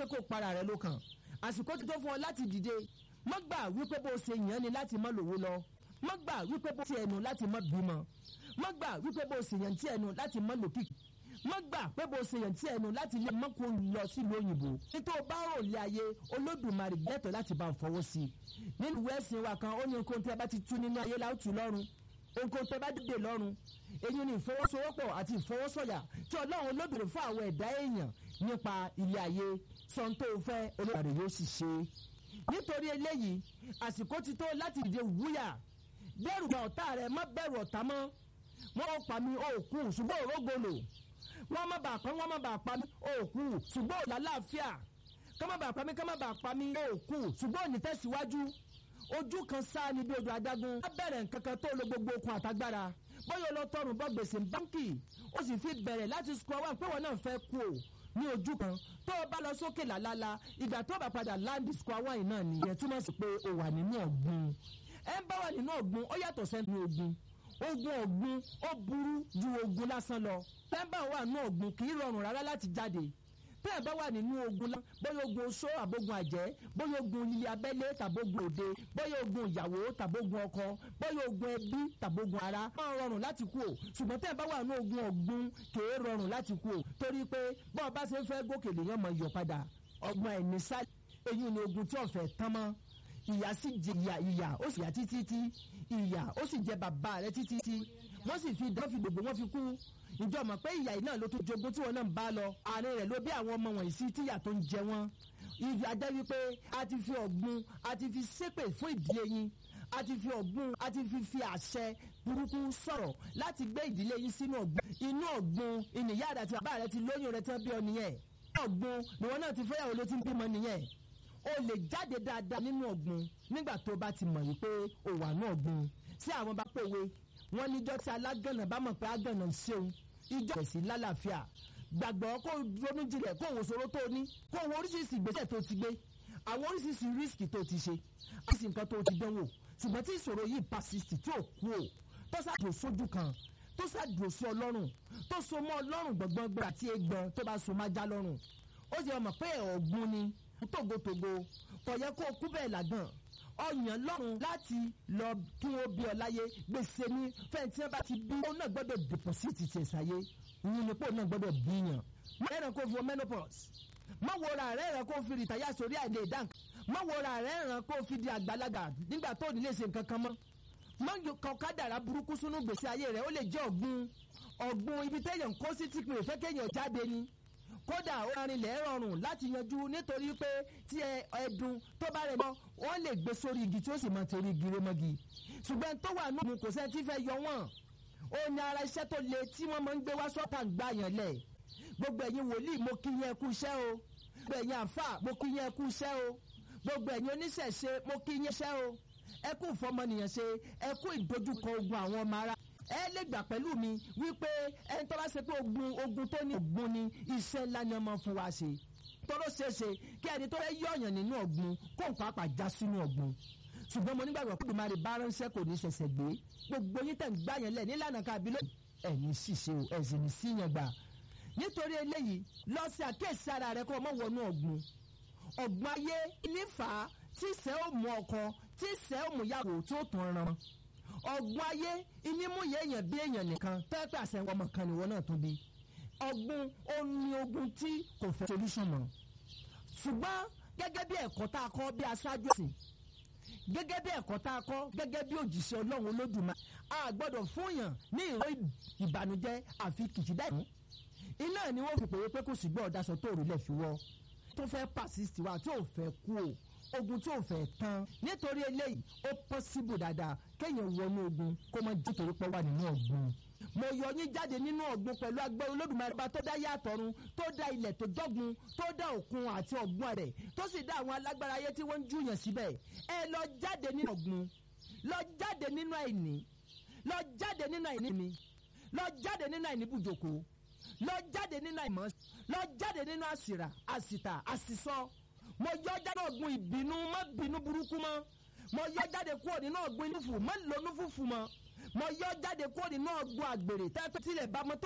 pé kó para rẹ ló kàn àsìkò ti tó fún ọ láti dìde má gbà wípé bó ṣe yàn ni láti má lówó lọ má gbà wípé bó ṣe ẹnu láti má bímọ má gbà wípé bó ṣe yàn tí ẹnu láti má lòkìkì má gbà pé bó ṣe yàn tí ẹnu láti lè mọ́ kó lọ sílùú òyìnbó nítorí bá rò lé ayé olódùmarè gbẹ́tọ̀ láti bá ń fọwọ́ sí i nínú ìwé ẹ̀sìn wa kan ó ní nǹkan tí a bá ti tú nínú ayé láòtú lọ́run nǹkan tí a bá dìde lọ́run èyí ni ìfọwọ́sowọ́pọ̀ àti ìfọwọ́sọ̀yà tí ọlọ́run olóbìnrin fún àwọn ẹ̀dá èèyàn nípa ilé ayé sọ́ńtò fẹ́ olódùmarè yóò sì ṣe nítorí eléyìí àsìkò ti tó láti dìde wúyà bẹ̀rù ọ̀tá rẹ̀ má bẹ̀rù ọ̀tá mọ́ wọ́n pa mí òkú ṣùgbọ́n òrógbòlò wọ́n má bàa pa wọ́n má bàa pa mí òkú ṣùgbọ́n ò lálàáfíà ká má bàa pa mí ká má bàa pa mí òkú ṣùgbọ́n ò ní tẹ̀síwájú ojú kan sáà ní bí odò adágún á bẹ̀rẹ̀ nǹkan kan tó lo gbogbo okun àtagbára bóyá olótọ́rùn bọ́ gbèsè báńkì ó sì fi bẹ̀rẹ̀ láti sukọ̀ wá pé wọn náà fẹ́ kú o ní ojú kan tó o bá lọ sókè làlálà ìgbà tó o bá padà láǹdì sukọ̀ wá yìí náà nìyẹn túmọ̀ sí pé o wà nínú ọ̀gbun ẹ ń bá wà nínú ọ̀gbun ó yàtọ̀ sẹ́nu ogun ogun ọ̀gbun ó burú ju ogun lásán lọ tẹ́ńbà wà nínú ọ̀gbun kì í rọrùn rárá láti jáde tẹ́ẹ̀ bá wà nínú ogun lá bóyá ogun oṣó àbógun àjẹ́ bóyá ogun ilé abẹ́lé tàbógun òde bóyá ogun ìyàwó tàbógun ọkọ bóyá ogun ẹbí tàbógun ara máa rọrùn láti kú o ṣùgbọ́n tẹ́ẹ̀ bá wà nínú ogun ọ̀gbun kìí rọrùn láti kú o torí pé bọ́ọ̀ bá ṣe ń fẹ́ gòkè lèèyàn mọ̀ yọ̀ padà ọgbọ́n ẹ̀ ní sáré èyí ni ogun tí ọ̀fẹ́ tán mọ́ ìyá sì jẹ ìyà ìyà ó sì yà títí tí ìyà ó sì jẹ bàbá rẹ títí tí wọ́n sì fi dán fi gbogbo wọn fi kú ìjọ mọ̀ pé ìyà yìí náà ló tó jogún tí wọn náà ń bá lọ àárín rẹ̀ ló bí àwọn ọmọ wọ̀nyí sí tíyà tó ń jẹ wọ́n ìyà jẹ́ wípé a ti fi ọ̀gbun a ti fi ṣépè fún ìdílé yín a ti fi ọ̀gbun a ti fi fi àṣẹ burúkú sọ̀rọ̀ láti gbé ìdílé yín sínú ọ̀gbun inú ọ̀gbun ìnìyá rẹ àti bàbá rẹ ti lóyún rẹ tán bí ọ nìyẹn ọ̀gbun nìwọ náà ti fẹ́yàwó ló ti ń bímọ nìyẹn o lè jáde dáadáa nínú ọ̀gbun nígbà tó bá ti mọ̀ wípé o wà ní ọ̀gbun sí àwọn bá pòwe wọ́n níjọ́ tí alágànnà bá mọ̀ pé agànnà ń ṣeun ìjọ ìsìn lálàáfíà gbàgbọ́ kó ronú jinlẹ̀ kó wo sọ̀rọ̀ tó ní kó wo oríṣiríṣi ìgbésẹ̀ tó ti gbé àwọn oríṣiríṣi rísìkì tó ti ṣe àti nǹkan tó ti dánwò ṣùgbọ́n tí ìṣòro yìí persist tí ò kú o tó ṣàdùn sójú kan tó ṣàdùn sí ọlọ́run tó so mọ́ ọlọ́run gbọ̀ngbọ̀ngbọ̀ àti egbọn tó bá so má já lọ́rùn ó ṣe ọmọ pé ọ̀gbun ni tògótògó kò yẹ kó kú bẹ́ẹ̀ làgàn ọyàn lọ́rùn láti lọ kí wọ́n bí ọ láyé gbèsè ní fẹ́ǹtì ẹ bá ti bí ó náà gbọ́dọ̀ dìpọ̀sìtì tiẹ̀ sáyé ìyẹn nípò náà gbọ́dọ̀ bíyàn. ẹ̀ràn kò fi menopause má wo ra rẹ̀ ẹ̀ràn kò fi rìtáyà sórí àìlè ìdánk má wo ra rẹ̀ ẹ̀ràn kò fi di àgbàlagbà nígbà tó ní lè ṣe nǹkan kan mọ́ má kọ kádàrá burúkú sínú gbèsè ayé rẹ̀ ó lè jẹ́ ọ̀gbun ọ̀gbun ibi téèyàn kó sí tí pé òfẹ́ kéèyàn jáde ni kódà ó rinlẹ̀ rọrùn láti yanjú nítorí pé tí ẹdun tó bá rẹ̀ mọ́ wọ́n lè gbé sórí igi tí ó sì máa torí igi rémọ́gi ṣùgbọ́n tó wà nínú kò sẹ́ni tí fẹ́ yọ wọ́n ó ní ara iṣẹ́ tó le tí wọ́n máa ń gbé wá sọ́tà ń gbà yàn lẹ̀ gbogbo ẹ̀yin wòlíì mo kí yẹn kú iṣẹ́ o gbogbo ẹ̀yin àfà mo kí yẹn kú iṣẹ́ o gbogbo ẹ̀yin oníṣẹ̀ṣe mo kí yẹn iṣẹ́ o ẹ kú ìfọmọnìyàn ṣe ẹ kú ìdojúkọ ogun àwọn ọmọ ara ẹ lè gbà pẹ̀lú mi wípé ẹni tó bá ṣe pé ogun ogun tó ní ogun ni iṣẹ́ ńlá ni ọmọ fún wa ṣe tọ́lọ́ ṣeéṣe kí ẹni tó fẹ́ yọ̀yàn nínú ọ̀gbun kó nǹkan àpà já sínú ọ̀gbun ṣùgbọ́n mo nígbàgbọ́ pé ìdùnmọ̀ bá ránṣẹ́ kò ní ṣẹ̀ṣẹ̀ gbé gbogbo yín tẹ̀ ń gbá yẹn lẹ̀ nílànà kábí ló ẹ̀yin ṣìṣe o ẹ̀sìn ní sí yẹn gbà nítorí eléyìí lọ sí àkéèsí ara rẹ kó o mọ̀ wọnú ọ̀gbun ọ̀gbun ayé nífà tí ìṣẹ́ ò mú ọkọ tí ìṣẹ́ ò mú yàwó tí ó tún ran ọgbọ́n ayé ìnímúyẹ èèyàn bí èèyàn nìkan pẹ́ẹ́pẹ́ àṣẹ ọmọ kan nìwọ náà tún bí ọgbọ́n omi ogun tí kò fẹ́ solution mọ́ ṣùgbọ́n gẹ́gẹ́ bí ẹ̀kọ́ tá a kọ́ bí aṣáájú ẹ̀sìn gẹ́gẹ́ bí ẹ̀kọ́ tá a kọ́ gẹ́gẹ́ bí òjìṣẹ́ ọlọ́run olódùmarè a gbọ́dọ̀ fún yàn ní ìró ìbànújẹ́ àfi kìkìdá ìmú iná ni wọ́n fi pèwé pé kò sí gbọ́ ọ̀dàṣọ tó rí lẹ̀ fi wọ́ tó fẹ́ persist wa tí ò fẹ́ kú o ogun tí ò fẹ́ tán nítorí eléyìí ó possible dáadáa kéèyàn wọnú ogun kó má jẹ́ torí pé wà nínú ọ̀gbun. mo yọ yín jáde nínú ọ̀gbun pẹ̀lú agbẹ́ olódùmarè bá tó dá yàtọ̀run tó dá ilẹ̀ tó dọ́gun tó dá òkun àti ọ̀gbun rẹ̀ tó sì dá àwọn alágbára ayé tí wọ́n ń júyàn síbẹ̀ ẹ lọ jáde nínú ọ̀gbun lọ jáde nínú àìní lọ jáde nínú àìní mi lọ jáde nínú àìní bùjòkó lọ jáde nínú àìmọ́ lọ jáde nínú àsìrà àsìtà àsìsọ mo yọ jáde ọ̀gbun ìbínú má bínú burúkú mọ́ mo yọ jáde kúrò nínú ọ̀gbun inú fù má lónú fùfù mọ́ mo yọ jáde kúrò nínú ọ̀gbun àgbèrè tẹ́tẹ́ tilẹ̀ bá mọ́tò.